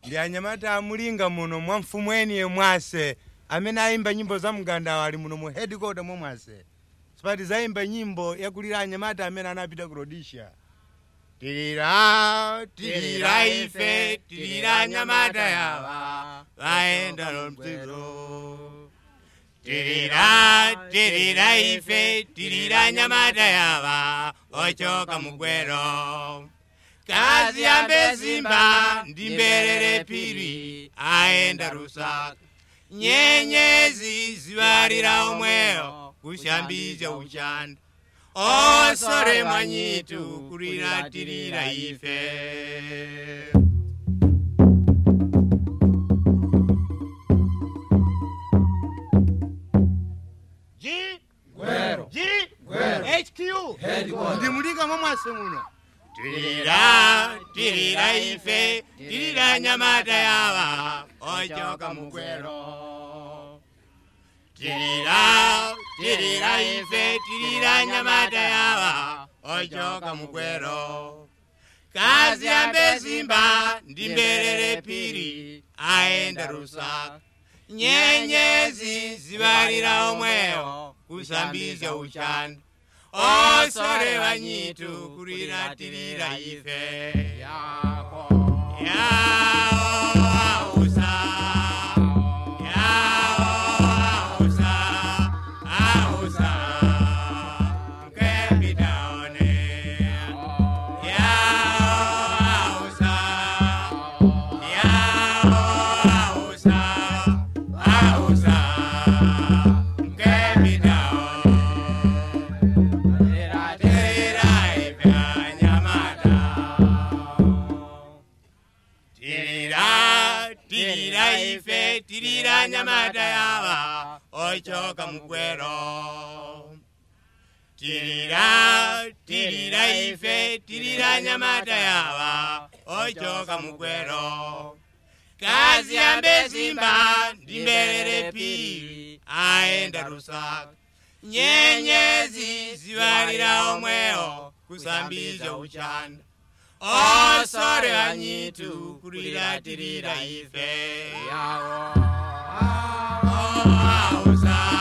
ndi anyamata amulinga muno mwa mfumu eni yemwase amene ayimba nyimbo za mgandawo ali muno mu headquarter momwase sipati zayimba nyimbo yakulira anyamata amene anapita ku rhodesia tirira tirira ife tirira anyamata yawa vaenda nomtiro tirira tirira ife tirira nyamata yava ochoka mugwero kazi yambe simba ndi mberere piri aenda rusaka nyenyezi zivalira omweyo kushambidza uchanda osore mwanyitu kuliratirira ife G Gwero. G Gwero. HQ Headquarter. ndimulika momwase muno tirira tirira ife tirira nyamata yava ochoka mugwero tirira tirira ife tirira nyamata yava ochoka mugwero kazi yambe simba ndi mberere piri aenda rusaka nyenyezi zivalira omweyo kusambidza uchanda osore vanyitu kuliratirira ife Yako. Yao ausa, yao ausa, ausa, kepitaone. Yao ausa, yao ausa, ausa, kepitaone. Tirira ife anyamata. Tirira, tirira ife, tirira nyamata yava, ochoka mugwero. Tirira, tirira ife, tirira nyamata yava, ochoka mugwero. Kazi yambe simba, ndi mberere piri, aenda rusaka. nyenyezi zivalira omweyo kusambidza uchanda osore vanyitu kuliratirira ife Yawo. ausa